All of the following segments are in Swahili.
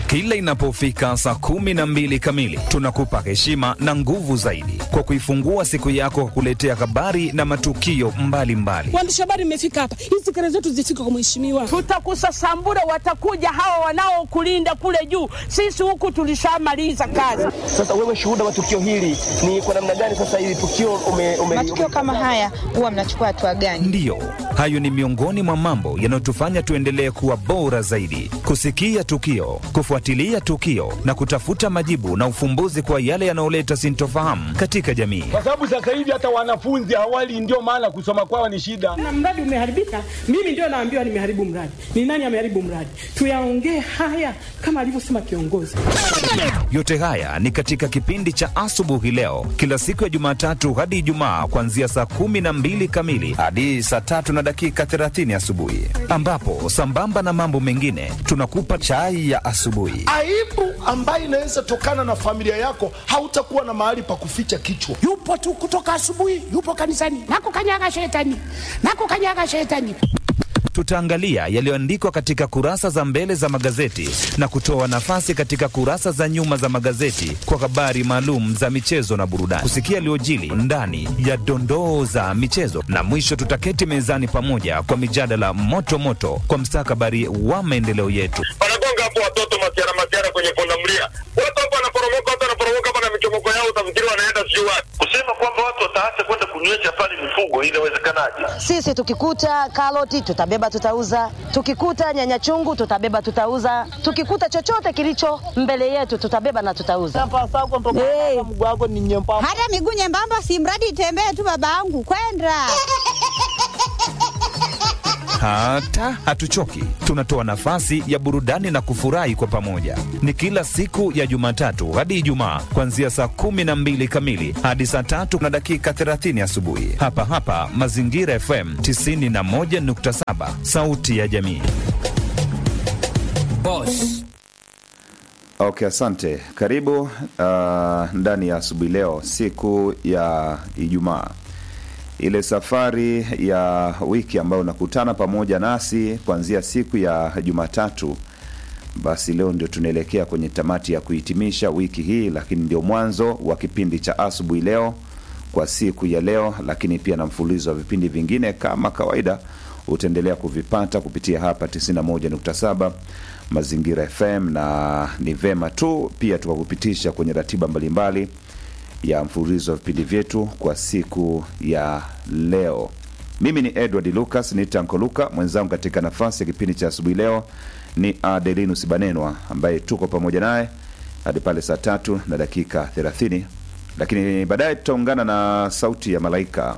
Kila inapofika saa kumi na mbili kamili, tunakupa heshima na nguvu zaidi kwa kuifungua siku yako kwa kuletea habari na matukio mbalimbali. Waandishi habari, mmefika hapa, hizi kelele zetu zifike kwa mheshimiwa. Tutakusasambura, watakuja hawa wanaokulinda kule juu. Sisi huku tulishamaliza kazi. Sasa wewe shuhuda wa tukio hili ni kwa namna gani? Sasa hili tukio ume, ume, matukio kama haya huwa mnachukua hatua gani? Ndiyo, hayo ni miongoni mwa mambo yanayotufanya tuendelee kuwa bora zaidi, kusikia tukio, kufuatilia tukio na kutafuta majibu na ufumbuzi kwa yale yanayoleta sintofahamu katika jamii. kwa sababu sasa hivi hata wanafunzi awali, ndio maana kusoma kwao ni shida. Na mradi umeharibika, mimi ndio naambiwa nimeharibu mradi. Ni nani ameharibu mradi? Tuyaongee haya kama alivyosema kiongozi. Yote haya ni katika kipindi cha asubuhi leo, kila siku ya Jumatatu hadi Ijumaa, kuanzia saa kumi na mbili kamili hadi saa tatu na dakika 30 asubuhi, ambapo sambamba na mambo mengine tunakupa chai ya asubuhi. aibu ambayo inaweza tokana na familia yako, hautakuwa na mahali pa kuficha kichwa. yupo tu kutoka asubuhi, yupo kanisani, nakukanyaga shetani, nakukanyaga shetani. Tutaangalia yaliyoandikwa katika kurasa za mbele za magazeti na kutoa nafasi katika kurasa za nyuma za magazeti kwa habari maalum za michezo na burudani, kusikia yaliyojili ndani ya dondoo za michezo, na mwisho tutaketi mezani pamoja kwa mijadala moto moto kwa mstakabali wa maendeleo yetu. wanagonga hapo watoto masiara masiara kwenye pundamilia, watu hapo wanaporomoka, watu wanaporomoka hapa na michomoko yao, utafikiri wanaenda sijui wapi. Kusema kwamba watu wataacha kwenda kunywesha pale mifugo, inawezekanaje? Sisi tukikuta karoti tutabeba tutauza, tukikuta nyanya chungu tutabeba tutauza, tukikuta chochote kilicho mbele yetu tutabeba na tutauza. Hey. Hata miguu nyembamba, si mradi itembee tu, babangu kwenda Hata hatuchoki, tunatoa nafasi ya burudani na kufurahi kwa pamoja. Ni kila siku ya Jumatatu hadi Ijumaa, kuanzia saa kumi na mbili kamili hadi saa tatu na dakika 30 asubuhi, hapa hapa Mazingira FM 91.7, sauti ya jamii. Okay, asante. Karibu uh, ndani ya asubuhi leo, siku ya Ijumaa, ile safari ya wiki ambayo unakutana pamoja nasi kuanzia siku ya Jumatatu. Basi leo ndio tunaelekea kwenye tamati ya kuhitimisha wiki hii, lakini ndio mwanzo wa kipindi cha asubuhi leo kwa siku ya leo, lakini pia na mfululizo wa vipindi vingine kama kawaida utaendelea kuvipata kupitia hapa 91.7 Mazingira FM, na ni vema tu pia tukakupitisha kwenye ratiba mbalimbali ya mfululizo wa vipindi vyetu kwa siku ya leo. Mimi ni Edward Lucas, ni Tanko Luka, mwenzangu katika nafasi ya kipindi cha asubuhi leo ni Adelinus Banenwa ambaye tuko pamoja naye hadi pale saa tatu na dakika 30, lakini baadaye tutaungana na sauti ya malaika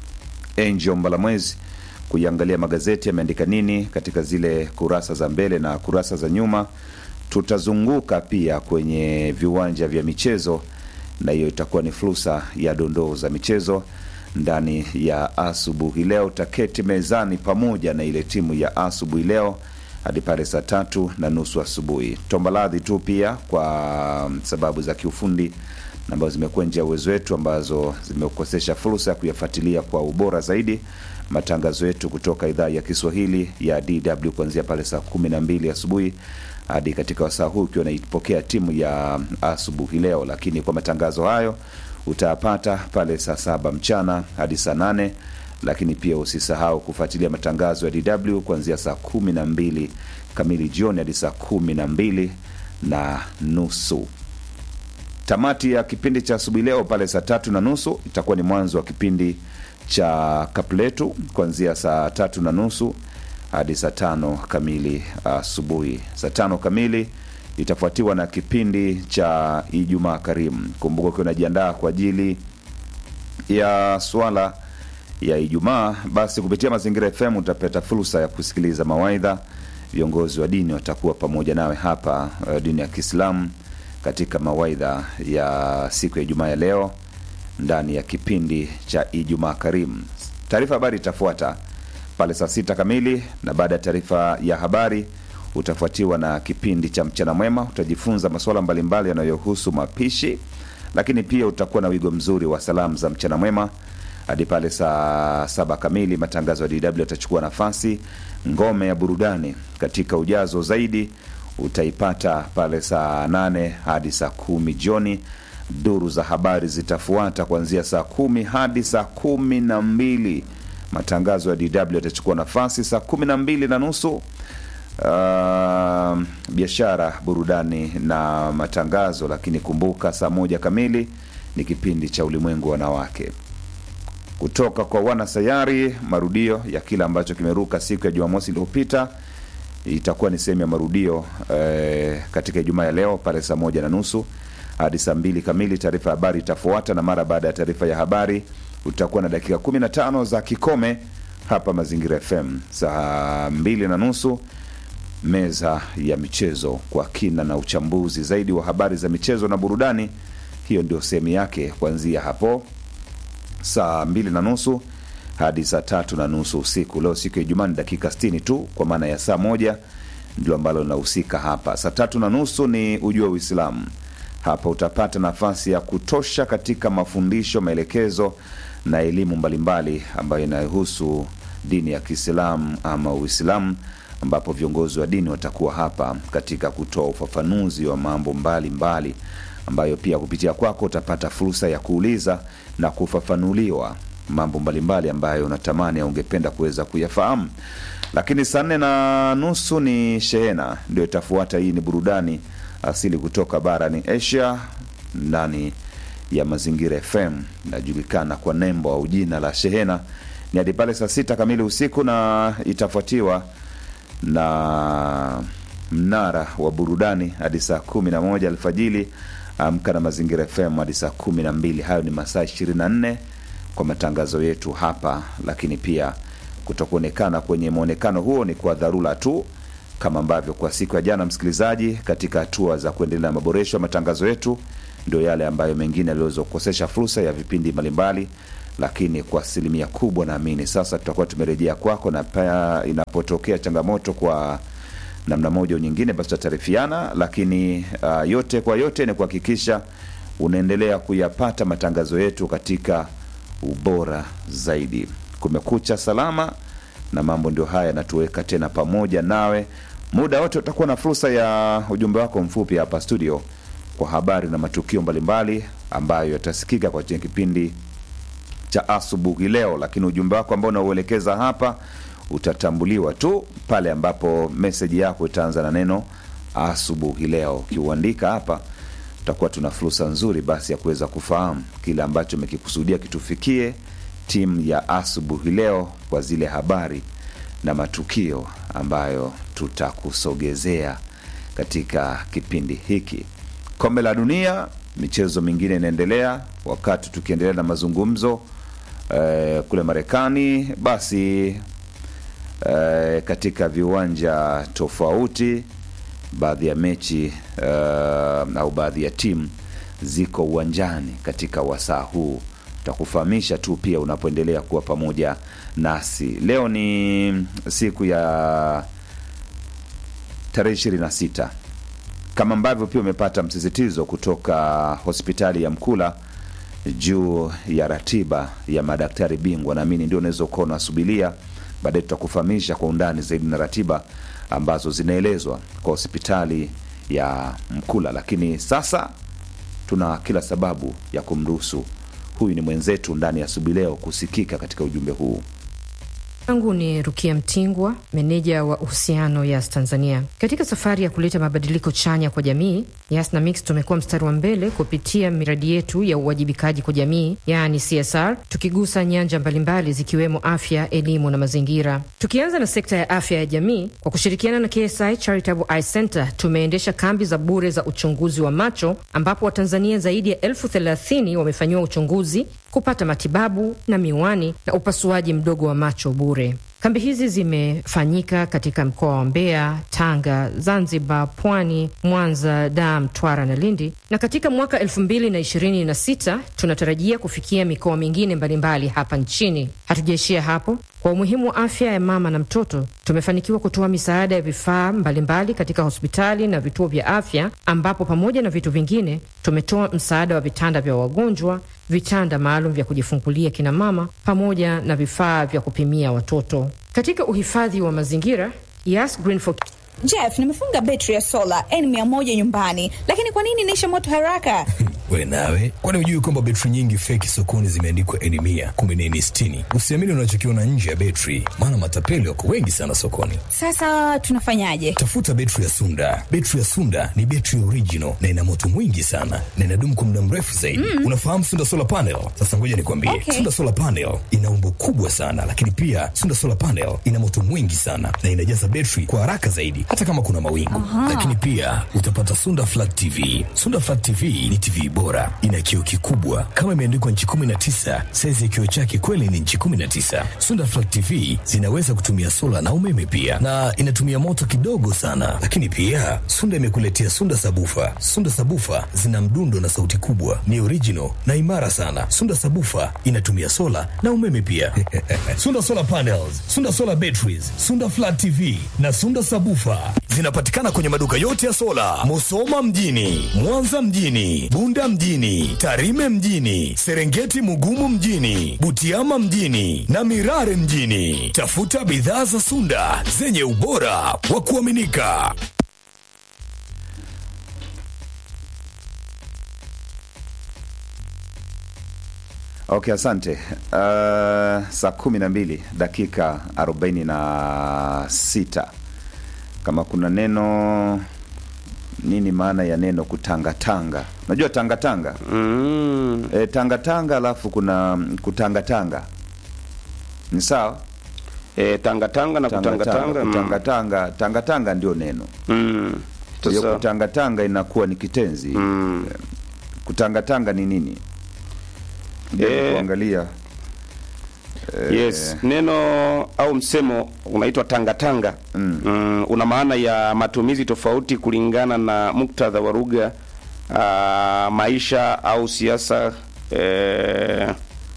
Angel Mbalamwezi kuiangalia magazeti yameandika nini katika zile kurasa za mbele na kurasa za nyuma. Tutazunguka pia kwenye viwanja vya michezo, na hiyo itakuwa ni fursa ya dondoo za michezo ndani ya asubuhi leo. Taketi mezani pamoja na ile timu ya asubuhi leo hadi pale saa tatu na nusu asubuhi. Tombaladhi tu pia kwa sababu za kiufundi ambazo zimekuwa nje ya uwezo wetu, ambazo zimekosesha fursa ya kuyafuatilia kwa ubora zaidi matangazo yetu kutoka idhaa ya Kiswahili ya DW kuanzia pale saa kumi na mbili asubuhi hadi katika wasaa huu ukiwa naipokea timu ya asubuhi leo. Lakini kwa matangazo hayo utayapata pale saa saba mchana hadi saa nane lakini pia usisahau kufuatilia matangazo ya DW kuanzia saa kumi na mbili kamili jioni hadi saa kumi na mbili na nusu. Tamati ya kipindi cha asubuhi leo pale saa tatu na nusu itakuwa ni mwanzo wa kipindi cha kapletu kuanzia saa tatu na nusu hadi saa tano kamili asubuhi. Saa tano kamili itafuatiwa na kipindi cha Ijumaa Karimu. Kumbuka ukiwa unajiandaa kwa ajili ya swala ya Ijumaa, basi kupitia Mazingira FM utapata fursa ya kusikiliza mawaidha. Viongozi wa dini watakuwa pamoja nawe hapa, uh, dini ya Kiislamu katika mawaidha ya siku ya Ijumaa ya leo ndani ya kipindi cha Ijumaa Karimu. Taarifa habari itafuata pale saa sita kamili, na baada ya taarifa ya habari utafuatiwa na kipindi cha mchana mwema. Utajifunza masuala mbalimbali yanayohusu mapishi, lakini pia utakuwa na wigo mzuri wa salamu za mchana mwema hadi pale saa saba kamili. Matangazo ya DW yatachukua nafasi, ngome ya burudani katika ujazo zaidi utaipata pale saa nane hadi saa kumi jioni. Duru za habari zitafuata kuanzia saa kumi hadi saa kumi na mbili. Matangazo ya DW yatachukua nafasi saa kumi na mbili na nusu. Uh, biashara, burudani na matangazo, lakini kumbuka, saa moja kamili ni kipindi cha ulimwengu wanawake kutoka kwa wanasayari, marudio ya kile ambacho kimeruka siku ya Jumamosi iliyopita itakuwa ni sehemu ya marudio eh, katika Ijumaa ya leo pale saa moja na nusu hadi saa mbili kamili. Taarifa ya habari itafuata, na mara baada ya taarifa ya habari utakuwa na dakika 15 za kikome hapa Mazingira FM. Saa mbili na nusu meza ya michezo kwa kina na uchambuzi zaidi wa habari za michezo na burudani. Hiyo ndio sehemu yake kuanzia hapo saa mbili na nusu hadi saa tatu na nusu usiku. Leo siku ya Ijumaa ni dakika 60 tu, kwa maana ya saa moja ndio ambalo linahusika hapa. Saa tatu na nusu ni ujue Uislamu. Hapa utapata nafasi ya kutosha katika mafundisho, maelekezo na elimu mbalimbali ambayo inayohusu dini ya Kiislamu ama Uislamu, ambapo viongozi wa dini watakuwa hapa katika kutoa ufafanuzi wa mambo mbalimbali mbali, ambayo pia kupitia kwako utapata fursa ya kuuliza na kufafanuliwa mambo mbalimbali ambayo unatamani au ungependa kuweza kuyafahamu. Lakini saa nne na nusu ni shehena, ndio itafuata. Hii ni burudani asili kutoka barani Asia ndani ya Mazingira FM, inajulikana kwa nembo au jina la shehena. Ni hadi pale saa sita kamili usiku, na itafuatiwa na mnara wa burudani hadi saa kumi na moja alfajili. Amka na Mazingira FM hadi saa kumi na mbili. Hayo ni masaa ishirini na nne kwa matangazo yetu hapa, lakini pia kutokuonekana kwenye mwonekano huo ni kwa dharura tu, kama ambavyo kwa siku ya jana, msikilizaji, katika hatua za kuendelea na maboresho ya matangazo yetu, ndio yale ambayo mengine yaliweza kukosesha fursa ya vipindi mbalimbali, lakini kwa asilimia kubwa naamini sasa tutakuwa tumerejea kwako, na pia inapotokea changamoto kwa namna moja au nyingine, basi tutataarifiana. Lakini uh, yote kwa yote ni kuhakikisha unaendelea kuyapata matangazo yetu katika ubora zaidi. Kumekucha salama na mambo ndio haya yanatuweka tena pamoja nawe muda wote. Utakuwa na fursa ya ujumbe wako mfupi hapa studio kwa habari na matukio mbalimbali ambayo yatasikika kwa kipindi cha asubuhi leo, lakini ujumbe wako ambao unauelekeza hapa utatambuliwa tu pale ambapo meseji yako itaanza na neno asubuhi leo. Ukiuandika hapa, tutakuwa tuna fursa nzuri basi ya kuweza kufahamu kile ambacho umekikusudia kitufikie timu ya asubuhi leo kwa zile habari na matukio ambayo tutakusogezea katika kipindi hiki. Kombe la Dunia, michezo mingine inaendelea, wakati tukiendelea na mazungumzo eh, kule Marekani basi Uh, katika viwanja tofauti baadhi ya mechi uh, au baadhi ya timu ziko uwanjani katika wasaa huu. Tutakufahamisha tu pia unapoendelea kuwa pamoja nasi. Leo ni siku ya tarehe ishirini na sita kama ambavyo pia umepata msisitizo kutoka hospitali ya Mkula juu ya ratiba ya madaktari bingwa, naamini ndio unaweza ukawa unasubilia baadaye tutakufahamisha kwa undani zaidi na ratiba ambazo zinaelezwa kwa hospitali ya Mkula. Lakini sasa tuna kila sababu ya kumruhusu huyu ni mwenzetu ndani ya asubuhi leo kusikika katika ujumbe huu. Angu ni Rukia Mtingwa, meneja wa uhusiano Yas Tanzania. Katika safari ya kuleta mabadiliko chanya kwa jamii, Yas na Mix tumekuwa mstari wa mbele kupitia miradi yetu ya uwajibikaji kwa jamii, yaani CSR, tukigusa nyanja mbalimbali zikiwemo afya, elimu na mazingira. Tukianza na sekta ya afya ya jamii, kwa kushirikiana na KSI Charitable Eye Center tumeendesha kambi za bure za uchunguzi wa macho, ambapo Watanzania zaidi ya elfu thelathini wamefanyiwa uchunguzi kupata matibabu na miwani na upasuaji mdogo wa macho bure. Kambi hizi zimefanyika katika mkoa wa Mbeya, Tanga, Zanzibar, Pwani, Mwanza, Dar, Mtwara na Lindi, na katika mwaka elfu mbili na ishirini na sita tunatarajia kufikia mikoa mingine mbalimbali hapa nchini. Hatujaishia hapo. Kwa umuhimu wa afya ya mama na mtoto, tumefanikiwa kutoa misaada ya vifaa mbalimbali katika hospitali na vituo vya afya, ambapo pamoja na vitu vingine tumetoa msaada wa vitanda vya wagonjwa, vitanda maalum vya kujifungulia kina mama, pamoja na vifaa vya kupimia watoto. Katika uhifadhi wa mazingira, Yas Green for Jeff, nimefunga betri ya sola N100 nyumbani, lakini kwa nini inaisha moto haraka? We nawe, kwani hujui kwamba betri nyingi feki sokoni zimeandikwa N mia kumbe ni N sitini? Usiamini unachokiona nje ya betri, maana matapeli wako wengi sana sokoni. Sasa tunafanyaje? Tafuta betri ya Sunda. Betri ya Sunda ni betri original na ina moto mwingi sana na inadumu kwa muda mrefu zaidi. Mm. Unafahamu Sunda solar panel? Sasa ngoja nikwambie, Okay. Sunda solar panel ina umbo kubwa sana, lakini pia Sunda solar panel ina moto mwingi sana na inajaza betri kwa haraka zaidi, hata kama kuna mawingu. Aha. Lakini pia utapata Sunda flat TV. Sunda flat TV ni TV bora, ina kioo kikubwa kama imeandikwa nchi 19. Saizi ya kioo chake kweli ni nchi 19. Sunda flat TV zinaweza kutumia sola na umeme pia, na inatumia moto kidogo sana. Lakini pia Sunda imekuletea Sunda sabufa. Sunda sabufa zina mdundo na sauti kubwa, ni original na imara sana. Sunda sabufa inatumia sola na umeme pia. Sunda solar panels, Sunda solar batteries, Sunda flat TV na Sunda sabufa zinapatikana kwenye maduka yote ya sola, Musoma mjini, Mwanza mjini, Bunda mjini, Tarime mjini, Serengeti Mugumu mjini, Butiama mjini na Mirare mjini. Tafuta bidhaa za Sunda zenye ubora wa kuaminika. Okay, asante. Uh, saa kumi na mbili dakika arobaini na sita. Kama kuna neno nini, maana ya neno kutangatanga? Unajua tangatanga mm. E, tangatanga alafu kuna kutangatanga ni sawa e, tangatanga na kutangatanga mm. kutangatanga tangatanga ndio neno mm. hiyo Sasa- kutangatanga inakuwa ni kitenzi mm. kutangatanga ni nini Ndio Eh. kuangalia Yes, neno au msemo unaitwa tangatanga mm. Mm, una maana ya matumizi tofauti kulingana na muktadha wa lugha, ah, maisha au siasa. Eh,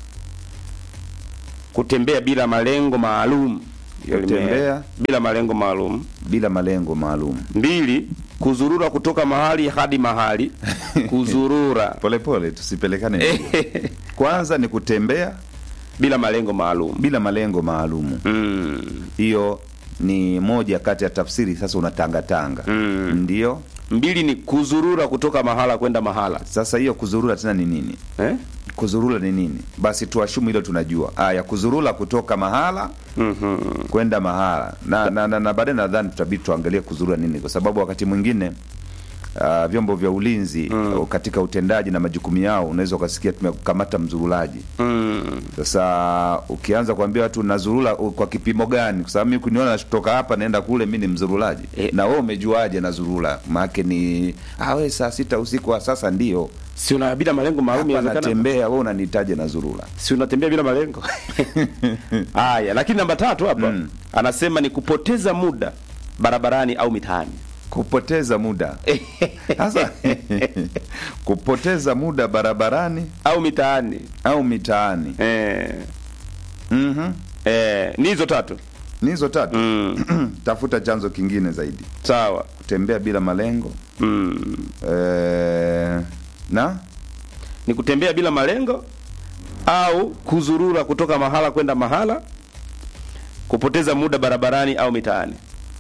kutembea bila malengo maalum. Hiyo lime- Kutembea bila malengo maalum. bila malengo maalum. Mbili, kuzurura kutoka mahali hadi mahali. Kuzurura polepole, tusipelekane mbio. Kwanza ni kutembea bila malengo maalum, bila malengo maalum. Hiyo ni moja kati ya tafsiri. Sasa unatangatanga Mm. ndio. Mbili ni kuzurura kutoka mahala kwenda mahala. Sasa hiyo kuzurura tena ni nini eh? Kuzurura ni nini? Basi tuashumu hilo tunajua. Aya, kuzurura kutoka mahala mm-hmm. kwenda mahala na, na, na, na baadaye nadhani tutabidi tuangalie kuzurura nini, kwa sababu wakati mwingine uh, vyombo vya ulinzi mm. katika utendaji na majukumu yao unaweza ukasikia tumekamata mzurulaji mm. Sasa ukianza kuambia watu nazurula u- kwa kipimo gani? Kwa sababu mimi kuniona kutoka hapa naenda kule, mi ni mzurulaji e. na wewe umejuaje nazurula? Maake ni ah, we saa sita usiku wa sasa ndio si una bila malengo maalum hapa inawezekana. natembea, wewe unanihitaji nazurula si unatembea bila malengo haya lakini namba tatu hapa anasema ni kupoteza muda barabarani au mitaani kupoteza muda sasa kupoteza muda barabarani au mitaani au mitaani eh. mm-hmm. eh, ni hizo tatu ni hizo tatu mm. tafuta chanzo kingine zaidi sawa kutembea bila malengo mm. eh, na ni kutembea bila malengo au kuzurura kutoka mahala kwenda mahala kupoteza muda barabarani au mitaani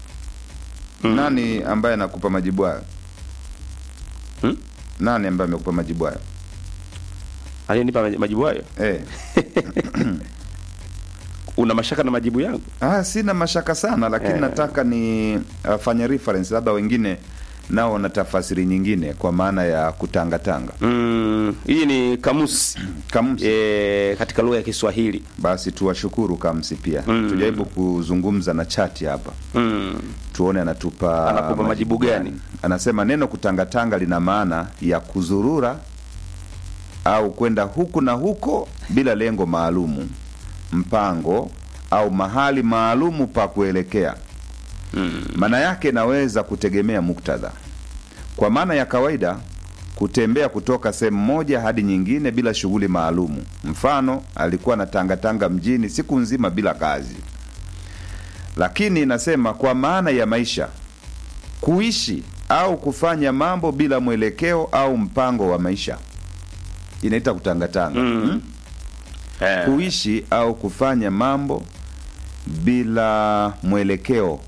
nani ambaye anakupa majibu hayo hmm? nani ambaye amekupa majibu hayo aliyenipa majibu hayo eh. una mashaka na majibu yangu ah, sina mashaka sana lakini Eh. nataka ni uh, fanya reference labda wengine nao wana tafasiri nyingine kwa maana ya kutangatanga mm, hii ni kamusi kamusi e, katika lugha ya Kiswahili. Basi tuwashukuru kamsi pia Mm. tujaribu kuzungumza na chati hapa mm. tuone anatupa Anakupa majibu gani? Anasema neno kutangatanga lina maana ya kuzurura au kwenda huku na huko bila lengo maalumu, mpango au mahali maalumu pa kuelekea. Maana yake inaweza kutegemea muktadha. Kwa maana ya kawaida, kutembea kutoka sehemu moja hadi nyingine bila shughuli maalumu. Mfano, alikuwa na tangatanga mjini siku nzima bila kazi. Lakini inasema kwa maana ya maisha, kuishi au kufanya mambo bila mwelekeo au mpango wa maisha, inaita kutangatanga. Mm. Eh. Kuishi au kufanya mambo bila mwelekeo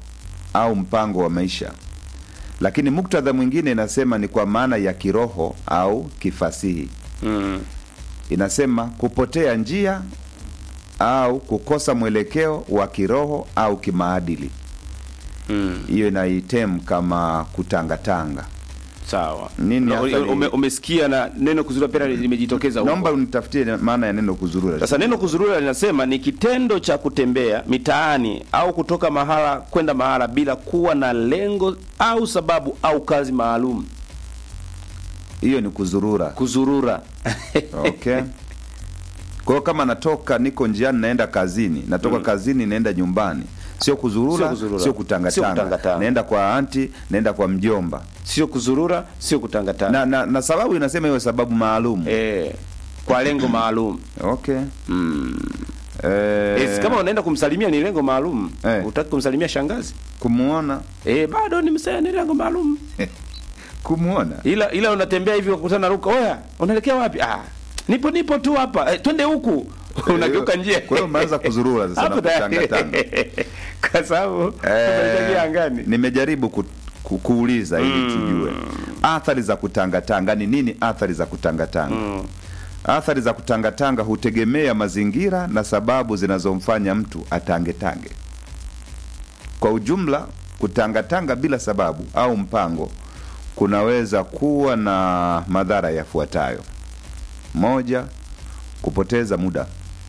au mpango wa maisha lakini muktadha mwingine inasema ni kwa maana ya kiroho au kifasihi mm. inasema kupotea njia au kukosa mwelekeo wa kiroho au kimaadili hiyo mm. inaitem kama kutangatanga sawa nini Na, athari- ume, umesikia na neno kuzurura pia limejitokeza huko. naomba unitafutie maana ya neno kuzurura Sasa neno kuzurura linasema ni kitendo cha kutembea mitaani au kutoka mahala kwenda mahala bila kuwa na lengo au sababu au kazi maalum. hiyo ni kuzurura Kuzurura. okay kwa hiyo kama natoka niko njiani naenda kazini natoka Mm. kazini naenda nyumbani sio kuzurura Sio kuzurura. sio Sio kutangatanga kutangatanga. naenda kwa anti naenda kwa mjomba Sio kuzurura, sio kutangatanga. na, na, na sababu inasema hiyo sababu maalum eh, kwa lengo maalum okay mm. eh, Eh, si kama unaenda kumsalimia ni lengo maalum. Eh. Utaki kumsalimia shangazi? kumuona Eh, bado ni msaya ni lengo maalum. kumuona Ila ila unatembea hivi ukakutana na Ruka, "Oya, unaelekea wapi?" Ah, nipo nipo tu hapa. Eh, twende huku. Unageuka njia. kwa hiyo umeanza kuzurura sasa na Hapo tayari. kutangatanga Kwa sababu unaelekea angani. nimejaribu ku, ku, kuuliza ili tujue athari za kutangatanga ni nini athari za kutangatanga athari za kutangatanga hutegemea mazingira na sababu zinazomfanya mtu atangetange kwa ujumla kutangatanga bila sababu au mpango kunaweza kuwa na madhara yafuatayo moja kupoteza muda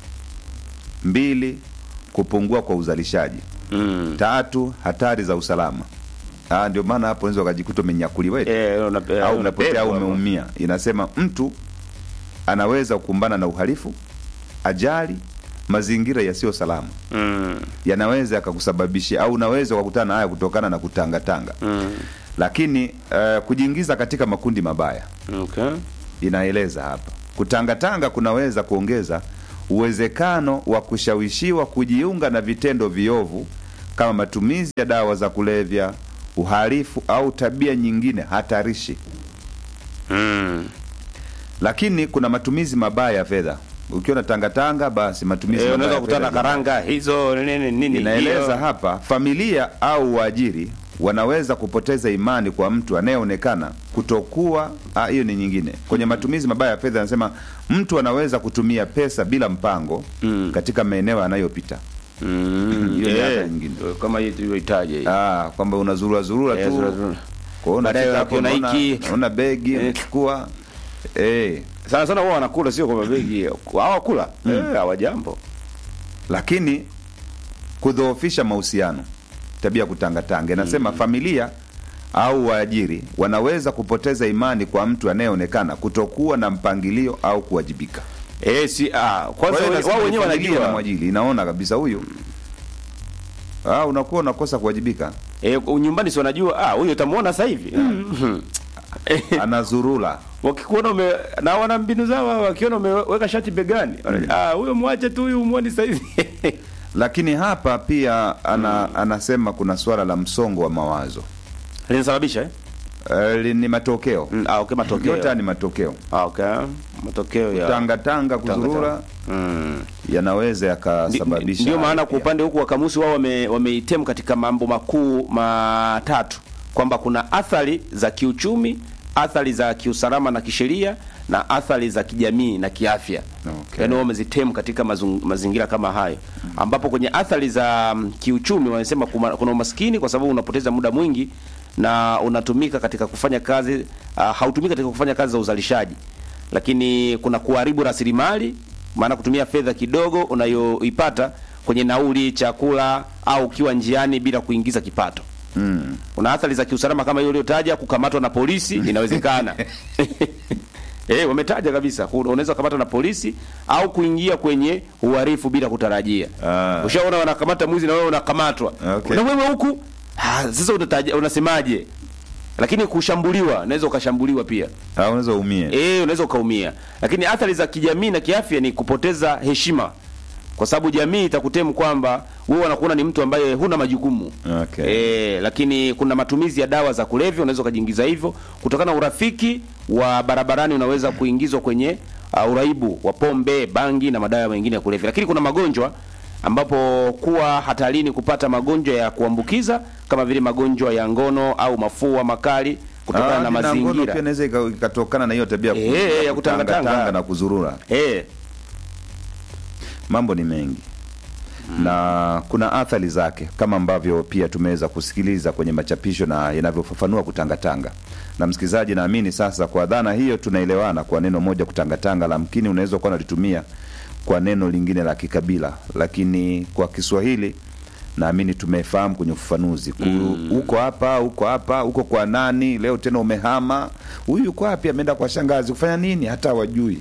mbili kupungua kwa uzalishaji mm. tatu hatari za usalama Ah, ndio maana hapo unaweza ukajikuta umenyakuliwa eti. Eh, una, eh, au umepotea au unabebwa. umeumia inasema mtu anaweza kukumbana na uhalifu ajali mazingira yasiyo salama Mm. yanaweza yakakusababishia au unaweza ukakutana na haya kutokana na kutangatanga Mm. lakini uh, kujiingiza katika makundi mabaya Okay. inaeleza hapa kutangatanga kunaweza kuongeza uwezekano wa kushawishiwa kujiunga na vitendo viovu kama matumizi ya dawa za kulevya uhalifu au tabia nyingine hatarishi mm. lakini kuna matumizi mabaya ya fedha ukiwa na tangatanga basi matumizi Eh, mabaya unaweza ya kukutana fedha karanga hizo nini nini. inaeleza hiyo. hapa familia au waajiri wanaweza kupoteza imani kwa mtu anayeonekana kutokuwa ah, hiyo ni nyingine kwenye matumizi mabaya ya fedha anasema mtu anaweza kutumia pesa bila mpango Mm. katika maeneo anayopita Mm. Hiyo ni Eh, athari nyingine. kama hii tulivyoitaja hii. ah, kwamba unazurura zurura Eh, tu zurura, zurura. Kwa hiyo Baadaye unafika hapo unakiona unaona- hiki. unaona begi unachukua eh Sana sana wao wanakula sio kwa mabegi. Hawakula. Eh, hawajambo. lakini kudhoofisha mahusiano tabia ya kutangatanga inasema familia au waajiri wanaweza kupoteza imani kwa mtu anayeonekana kutokuwa na mpangilio au kuwajibika Eh, si ah, Kwa kwanza hiyo wenye- inasema wao ni wenyewe familia na wanajua. mwajiri inaona kabisa huyu ah, unakuwa unakosa kuwajibika Eh, nyumbani si wanajua ah, huyo utamuona sasa hivi. Mm. anazurula wakikuona ume na wana mbinu zao hao, wakiona umeweka shati begani wanajua, ah huyo mwache tu huyu umuone sasa hivi lakini hapa pia ana, anasema kuna swala la msongo wa mawazo linasababisha eh? Uh, ni matokeo mm, ah, okay, matokeo yote haya ni matokeo ah, okay. matokeo ya tangatanga kuzurura mm. yanaweza yakasababisha ndio maana kwa upande huku wa kamusi wao wame, wameitem katika mambo makuu matatu kwamba kuna athari za kiuchumi athari za kiusalama na kisheria na athari za kijamii na kiafya okay. yaani wao wamezitem katika mazung, mazingira kama hayo ambapo kwenye athari za mm, kiuchumi wanasema kuma- kuna umaskini kwa sababu unapoteza muda mwingi na unatumika katika kufanya kazi uh, hautumiki katika kufanya kazi za uzalishaji lakini kuna kuharibu rasilimali maana kutumia fedha kidogo unayoipata kwenye nauli chakula au ukiwa njiani bila kuingiza kipato mm. kuna athari za kiusalama kama hiyo uliotaja kukamatwa na polisi inawezekana Eh, wametaja kabisa ku- unaweza kukamatwa na polisi au kuingia kwenye uhalifu bila kutarajia. Ah. Ushaona wanakamata mwizi na wewe unakamatwa. Okay. Na wewe huku ah, sasa unataja unasemaje? Lakini kushambuliwa, unaweza ukashambuliwa pia. Ah, unaweza umie Eh, unaweza ukaumia. Lakini athari za kijamii na kiafya ni kupoteza heshima. Kwa sababu jamii itakutemu kwamba wewe wanakuona ni mtu ambaye huna majukumu. okay. E, lakini kuna matumizi ya dawa za kulevya unaweza ukajiingiza hivyo kutokana na urafiki wa barabarani unaweza kuingizwa kwenye uh, uraibu wa pombe bangi na madawa mengine ya kulevya lakini kuna magonjwa ambapo kuwa hatarini kupata magonjwa ya kuambukiza kama vile magonjwa ya ngono au mafua makali kutokana Ah, na na ngono mazingira pia inaweza ika- ikatokana na hiyo tabia Eh, eh, ya kutangatanga. kutangatanga na kuzurura. Eh. Mambo ni mengi na kuna athari zake kama ambavyo pia tumeweza kusikiliza kwenye machapisho na yanavyofafanua kutangatanga. Na msikilizaji, naamini sasa kwa dhana hiyo tunaelewana kwa neno moja kutangatanga, lamkini unaweza kuwa unalitumia kwa neno lingine la kikabila, lakini kwa Kiswahili naamini tumefahamu kwenye ufafanuzi Ku- uko hapa uko hapa uko kwa nani leo tena umehama huyu yuko wapi ameenda kwa shangazi kufanya nini hata wajui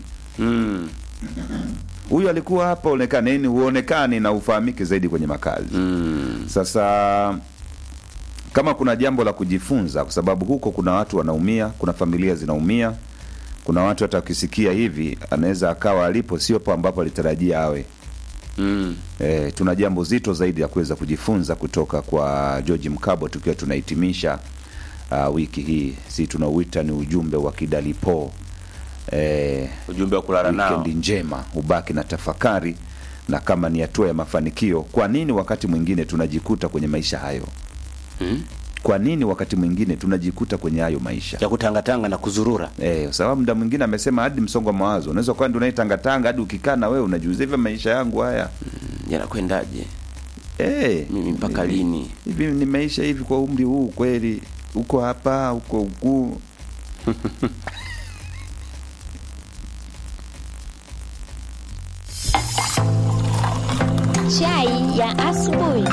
huyu alikuwa hapa onekane nini huonekani na ufahamike zaidi kwenye makazi sasa kama kuna jambo la kujifunza kwa sababu huko kuna watu wanaumia kuna familia zinaumia kuna watu hata wakisikia hivi anaweza akawa alipo sio po ambapo alitarajia awe mm. E, tuna jambo zito zaidi la kuweza kujifunza kutoka kwa George Mkabo tukiwa tunahitimisha uh, wiki hii, si tunauita ni ujumbe wa kidalipo e, ujumbe wa kulala nao. Wikendi njema, ubaki na tafakari, na kama ni hatua ya mafanikio, kwa nini wakati mwingine tunajikuta kwenye maisha hayo Hmm? kwa nini wakati mwingine tunajikuta kwenye hayo maisha ya kutangatanga na kuzurura eh, kwa sababu muda mwingine amesema hadi msongo wa mawazo unaweza kuwa ndio unaitangatanga hadi ukikaa na wewe unajiuliza hivi maisha yangu haya yanakwendaje eh, mimi mpaka lini hivi nimeisha hivi kwa umri huu kweli uko hapa uko huku Chai ya asubuhi.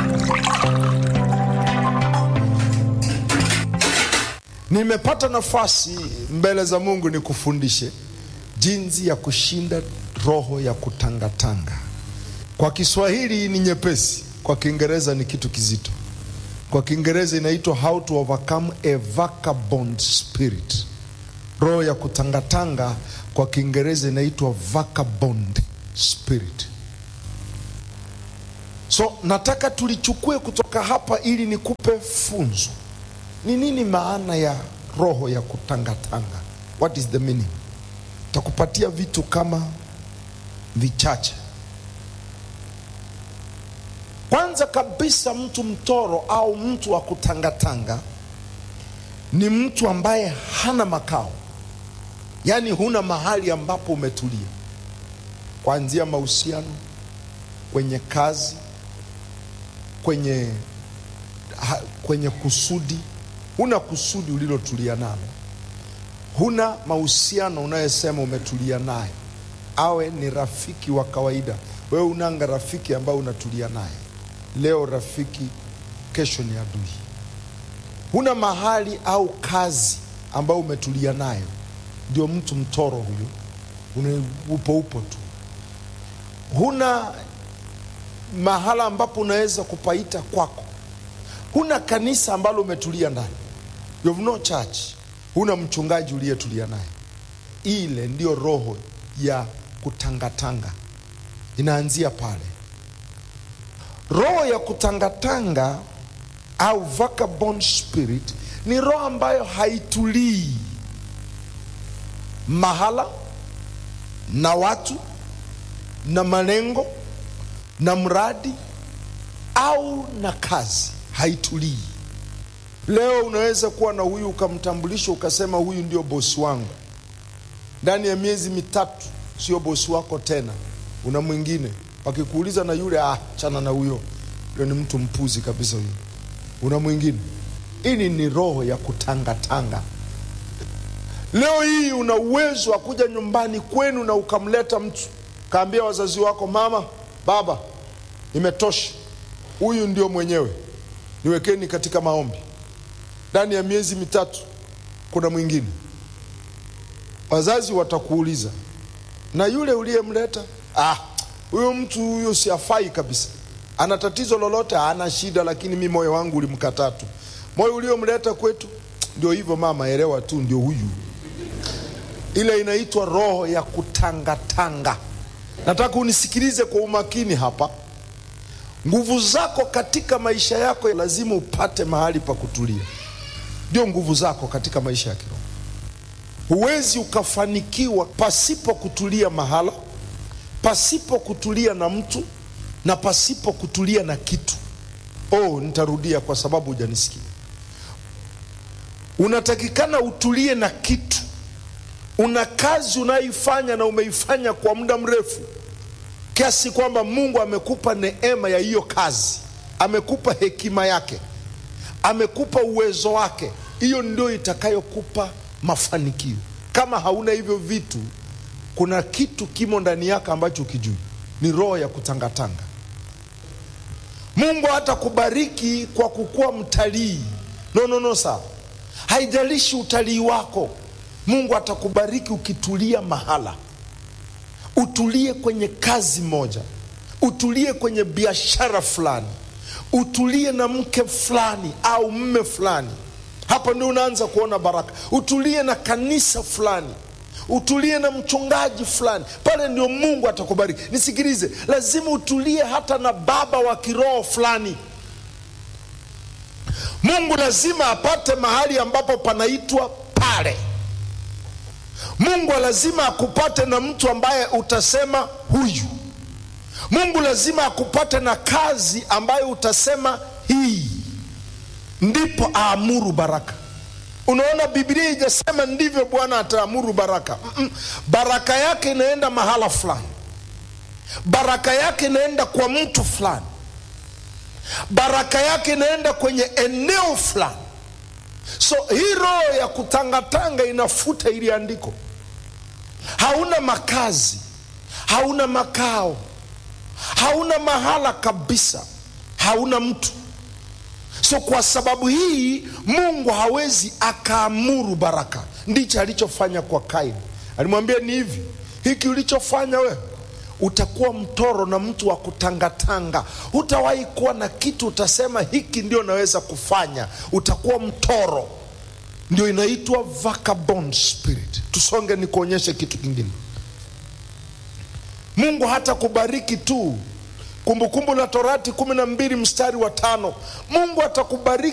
Nimepata nafasi mbele za Mungu nikufundishe jinsi ya kushinda roho ya kutangatanga. Kwa Kiswahili ni nyepesi, kwa Kiingereza ni kitu kizito. Kwa Kiingereza inaitwa how to overcome a vagabond spirit. Roho ya kutangatanga kwa Kiingereza inaitwa vagabond spirit. So nataka tulichukue kutoka hapa ili nikupe funzo. Ni nini maana ya roho ya kutangatanga? What is the meaning? Takupatia vitu kama vichache. Kwanza kabisa, mtu mtoro au mtu wa kutangatanga ni mtu ambaye hana makao, yaani huna mahali ambapo umetulia, kuanzia mahusiano, kwenye kazi, kwenye ha, kwenye kusudi. Huna kusudi ulilotulia nalo, huna mahusiano unayesema umetulia naye, awe ni rafiki wa kawaida. Wewe unanga rafiki ambaye unatulia naye, leo rafiki, kesho ni adui. Huna mahali au kazi ambayo umetulia nayo, ndio mtu mtoro huyo, Una- upo upo tu. Huna mahala ambapo unaweza kupaita kwako huna kanisa ambalo umetulia ndani you have no church huna mchungaji uliyetulia naye ile ndio roho ya kutangatanga inaanzia pale roho ya kutangatanga au vagabond spirit ni roho ambayo haitulii mahala na watu na malengo na mradi au na kazi haitulii. Leo unaweza kuwa na huyu ukamtambulisha ukasema huyu ndio bosi wangu, ndani ya miezi mitatu sio bosi wako tena, una mwingine. Wakikuuliza na yule, ah, chana na huyo, yule ni mtu mpuzi kabisa huyo, una mwingine. Hili ni roho ya kutangatanga. Leo hii una uwezo wa kuja nyumbani kwenu na ukamleta mtu, kaambia wazazi wako, mama, baba, imetosha, huyu ndio mwenyewe niwekeni katika maombi. Ndani ya miezi mitatu kuna mwingine. Wazazi watakuuliza, na yule uliyemleta, ah, huyo mtu huyo siafai kabisa, ana tatizo lolote? Ana shida, lakini mi moyo wangu ulimkataa tu. Moyo uliomleta kwetu, ndio hivyo mama, elewa tu, ndio huyu. Ile inaitwa roho ya kutangatanga. Nataka unisikilize kwa umakini hapa. Nguvu zako katika maisha yako lazima upate mahali pa kutulia, ndio nguvu zako katika maisha ya kiroho. Huwezi ukafanikiwa pasipo kutulia mahala, pasipo kutulia na mtu, na pasipo kutulia na kitu oh nitarudia kwa sababu hujanisikia unatakikana utulie na kitu una kazi unayoifanya na umeifanya kwa muda mrefu kiasi kwamba mungu amekupa neema ya hiyo kazi amekupa hekima yake amekupa uwezo wake hiyo ndio itakayokupa mafanikio kama hauna hivyo vitu kuna kitu kimo ndani yako ambacho ukijui ni roho ya kutangatanga mungu hata kubariki kwa kukuwa mtalii no, no, no, sawa haijalishi utalii wako mungu atakubariki ukitulia mahala utulie kwenye kazi moja utulie kwenye biashara fulani utulie na mke fulani au mme fulani hapo ndio unaanza kuona baraka utulie na kanisa fulani utulie na mchungaji fulani pale ndio mungu atakubariki nisikilize lazima utulie hata na baba wa kiroho fulani mungu lazima apate mahali ambapo panaitwa pale mungu lazima akupate na mtu ambaye utasema huyu mungu lazima akupate na kazi ambayo utasema hii ndipo aamuru baraka unaona biblia ijasema ndivyo bwana ataamuru baraka Mm-mm. baraka yake inaenda mahala fulani baraka yake inaenda kwa mtu fulani baraka yake inaenda kwenye eneo fulani so hii roho ya kutangatanga inafuta ili andiko hauna makazi hauna makao hauna mahala kabisa hauna mtu so kwa sababu hii mungu hawezi akaamuru baraka ndicho alichofanya kwa kaini alimwambia ni hivi hiki ulichofanya wewe utakuwa mtoro na mtu wa kutangatanga hutawahi kuwa na kitu utasema hiki ndio naweza kufanya utakuwa mtoro ndio inaitwa vagabond spirit tusonge nikuonyeshe kitu kingine mungu hata kubariki tu kumbukumbu la torati kumi na mbili mstari wa tano mungu atakubariki